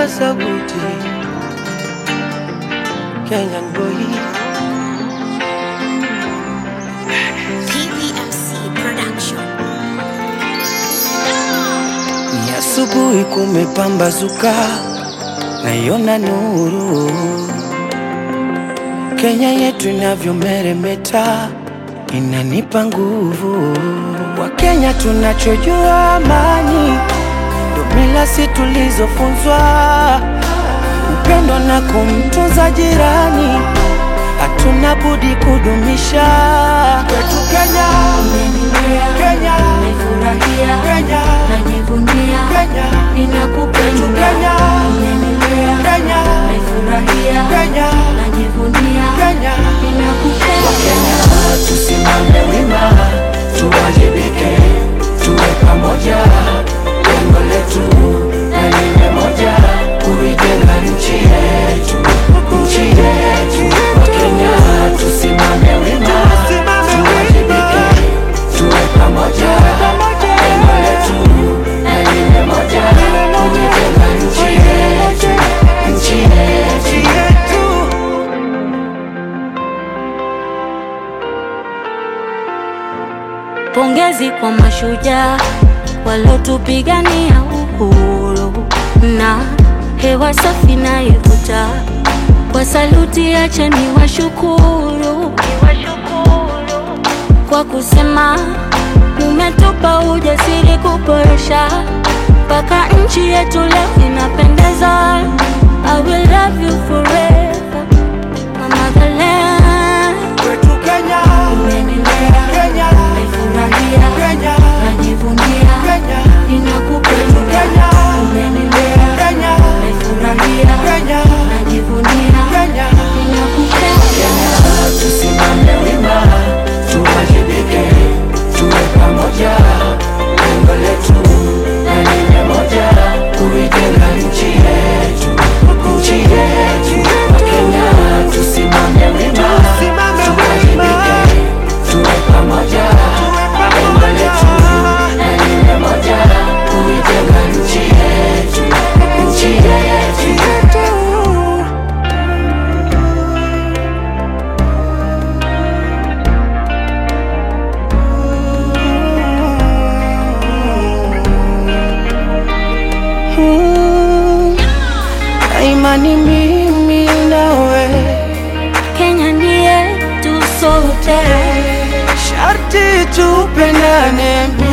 paza sauti Kenyan boy PPMC Production. Ni asubuhi kumepambazuka, naiona nuru. Kenya yetu inavyomeremeta, inanipa nguvu. Wakenya tunachojua amani, ndo mila si tulizofunzwa, upendo na kumtunza jirani, hatuna budi kudumisha kwetu Kenya. Kenya, Nimefurahia, Kenya, najivunia, Kenya, ninakupenda. Kenya, Umenilea, Kenya, nimefurahia, Kenya, najivunia, Kenya. ninakupenda. Tusimame wima, tuwajibike, tuwe pamoja. Lengo letu na lile moja, kuijenga nchi yetu, nchi yetu. Wakenya tusimame wima, tuwajibike, tuwe pamoja. Lengo letu na lile moja, kuijenga nchi yetu, nchi yetu. Pongezi kwa mashujaa walotupigania uhuru na hewa safi na ivuta. Kwa saluti, acha ni washukuru kwa kusema umetupa ujasiri kuboresha mpaka nchi yetu leo inapendeza. I will love you forever, my motherland. Kwetu Kenya, Umenilea, Kenya, nimefurahia, Kenya, najivunia, Kenya, ninakupenda. Kenya, Umenilea, Kenya, nimefurahia, Kenya, najivunia, Kenya. ninakupenda. Tusimame wima, tuwajibike, tuwe pamoja. Lengo letu na lile moja, kuijenga nchi yetu, nchi yetu. Wakenya tusimame wima, tuwajibike, tuwe pamoja. Lengo letu na lile moja, kuijenga nchi yetu, nchi yetu. Imani mimi nawe, Kenya ni yetu sote. sharti tupendane